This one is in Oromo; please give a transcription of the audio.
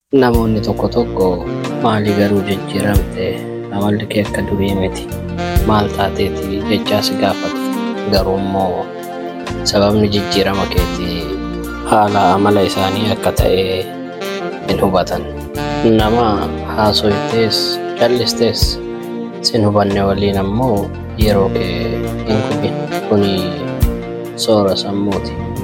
Namoonni tokko tokko maali garuu jijjiiramte amalli kee akka durii miti maal taateeti jechaas gaafatu garuu immoo sababni jijjiirama keetii haala amala isaanii akka ta'e hin hubatan nama haasoftees callistees sin hubanne waliin ammoo yeroo kee hin gubin kuni soora sammuuti.